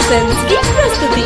films की प्रस्तुति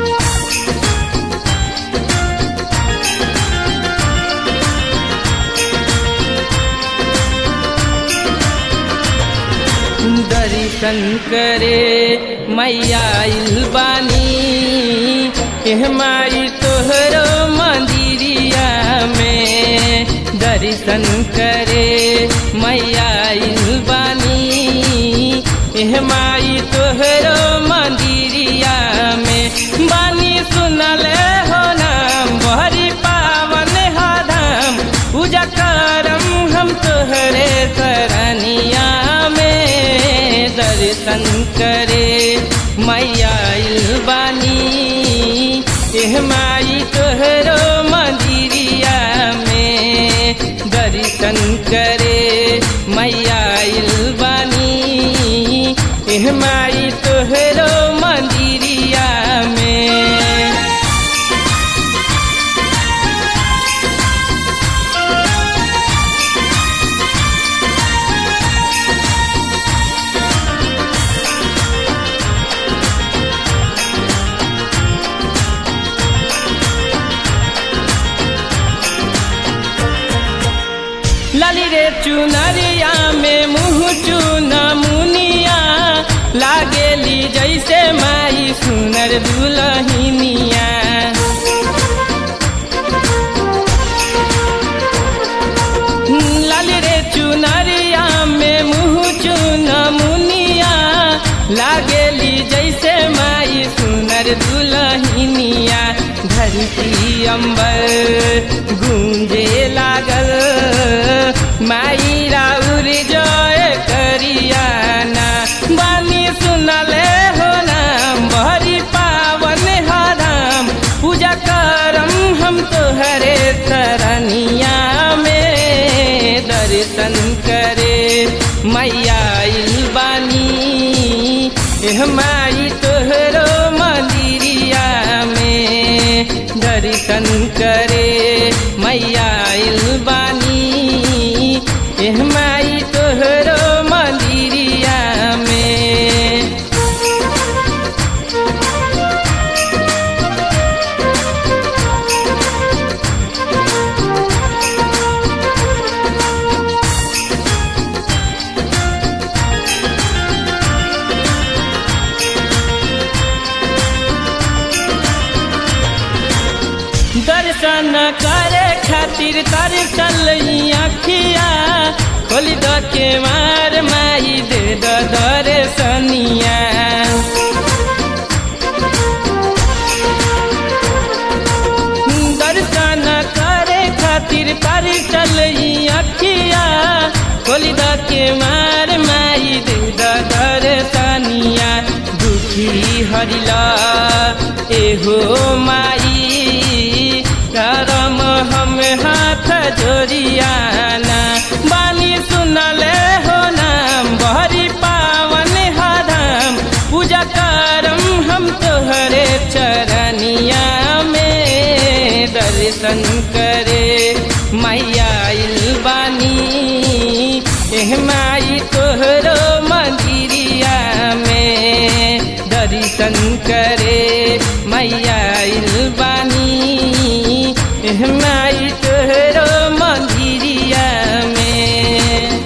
दर्शन करे मैया आइल बानी एह माई तोहरो मंदिरिया में दर्शन करे मैया आइल बानी एह माई तोहरो मंदिरिया में बानी सुनले हो नाम बहरी पावन हा धाम पूजा करम हम तोहरे सरनिया में दर्शन करे मैया आइल बानी एह माई तोहरो मंदिरिया में दर्शन करे मैया आइल बानी एह माई तोहरो मंदिरिया में लाली रे चुनरिया में मुँह चुन मुनिया लागेली जैसे माई सुनर दुलहिनिया लाली रे चुनरिया में मुँह चुन मुनिया लागेली जैसे माई सुनर दुलहिनिया धरती अंबर गूंजे लागल माई राउर जय करियाना बानी सुनले हो नाम बहरी पावन हराम पूजा करम हम तोहरे सरनिया में दर्शन करे मैया आइल बानी एह माई तोहरो मंदिरिया में दर्शन करे मैया आइल बानी एह माई तोहरो मंदिरिया में दर्शन करे खातिर तरसल अखिया खोली द के मार माई दे द दर्शनिया दर्शन करे खातिर तरसल अखिया खोली द के मार माई दे द दर्शनिया दुखी हरिला एहो माई करम हम हाथ जोड़ियाना बानी सुनले हो नाम बहरी पावन हराम पूजा करम हम तोहरे चरनिया में दर्शन करे मैया आइल बानी एह माई तोहरो मंदिरिया में दर्शन करे मैया आइल बानी एह माई तोहरो मंदिरिया में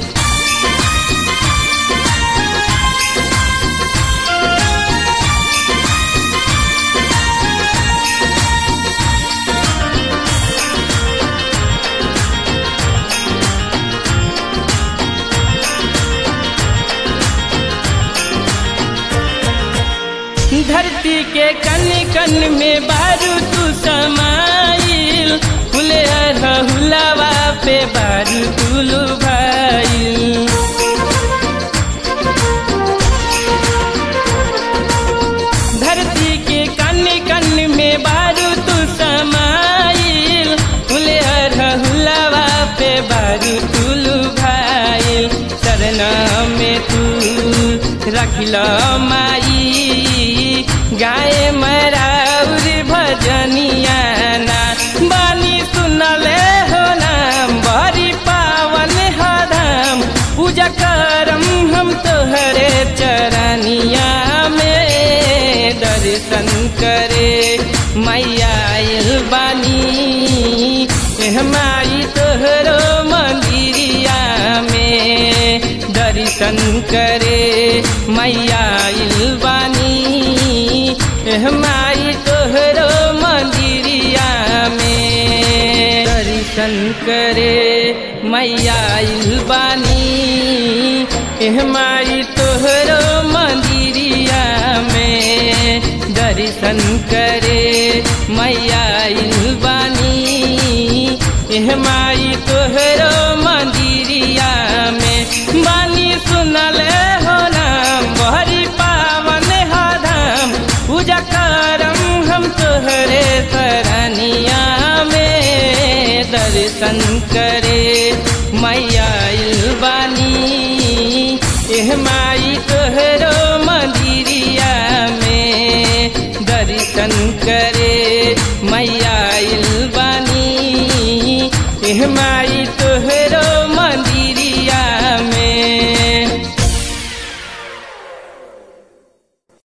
धरती के कन कन में बारू तू समाइल फुले हुलावा पे बारू तुलू भाई धरती के कन कन में बारू तू समाइल फुले हुलावा पे बारू तुलू भाई सरना में तू रखिल माई गाय मराउर भजनिया ना बानी सुनले हो नाम बड़ी पावन हराम करम हम तोहरे चरनिया में करे मैया बानी एह माई तोहरो मंदिरिया में दर्शन करे मैया बानी एह माई तोहरो मंदिरिया में दर्शन करे मैया बानी एह माई तोहरो मंदिरिया में दर्शन करे मैया बानी एह माई तोहरो मंदिरिया में बानी सुनले हो नाम बहरी पावन हा धाम पूजा करम हम तोहरे सरनिया में दर्शन करे मैया बानी एह माई तोहरो मंदिरिया में दर्शन करे मैया बानी एह माई